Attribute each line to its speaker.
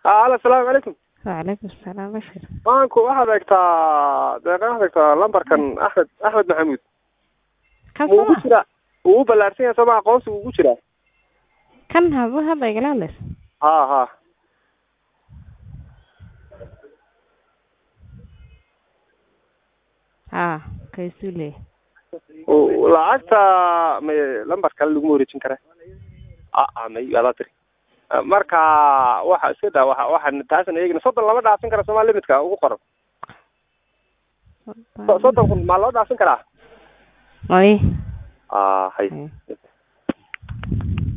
Speaker 1: alo asalaamu calaykum
Speaker 2: wacalaykum asalaam bashir
Speaker 1: maanku waxaad eegtaa deeqa waxaad eegtaa lambarkan axmed axmed maxamuud
Speaker 2: kan
Speaker 1: ma ugu
Speaker 2: soma
Speaker 1: jira wuu u ballaarsan yahay sooma aqoonsi ugu jiraa
Speaker 2: kan haba hadda igala hadlaysa
Speaker 1: ha ha
Speaker 2: ha kaysuu leeyahay
Speaker 1: O- lacagta may lambar kale laguma wareejin kara a may adaa tiri marka waxa iska daa waxa waxaan taasan eegna soddon lama dhaafin kara sooma limitka ugu qoran So- soddon kun maa loo dhaafin karaa
Speaker 2: ay
Speaker 1: a hay
Speaker 2: ay